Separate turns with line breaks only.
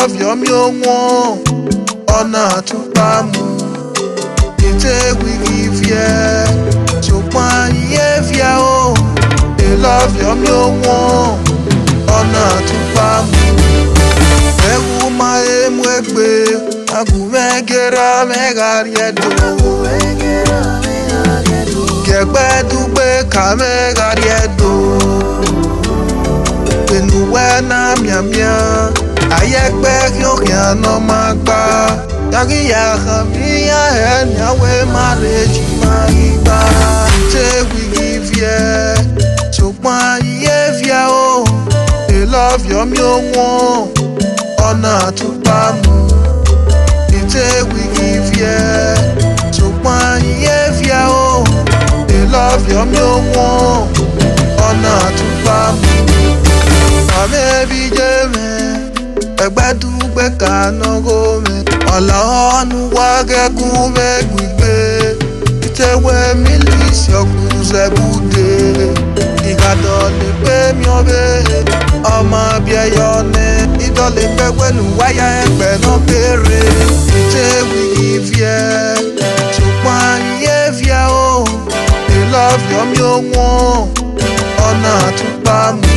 love mi onwo ọ̀nà àtúpà mu ètè wíkì fìẹ ṣùgbọ́n iye fìẹ o they love mi onwo ọ̀nà àtúpà mu ewu ma emu egbe agumegera megariedo gẹgbẹ dugbe kamegariedo enuwe na miamia ayẹgbẹ yọkìá nọ máa gbá yàgì yàgà bíyà ẹ níyàwó má lè jì máa yí gbá ṣé wíwí fìẹ ṣùgbọ́n iye fìẹ o èlọ́fìọ́mí òwọ̀n ọ̀nà àtúbà mu ètè wíwí fìẹ ṣùgbọ́n iye fìẹ o èlọ́fìọ́mí òwọ̀n ọ̀nà àtúbà mu ọmẹbi jẹmẹ ẹgbẹdúgbẹ kanago mẹ ọlọrun wákẹkù mẹgbìgbẹ ìtẹwẹ mílíọsì ọkùnzẹbùdẹ ìkàdọlẹ pẹmí ọbẹ ọmọ bíẹyọ nẹ ìdọlẹ pẹpẹlú wáyà ẹgbẹ náà kéré ìtẹwì ìfìẹ ṣùgbọn iye fìẹ o ìlọfìọmí òwọn ọ̀nà àtúpà mu.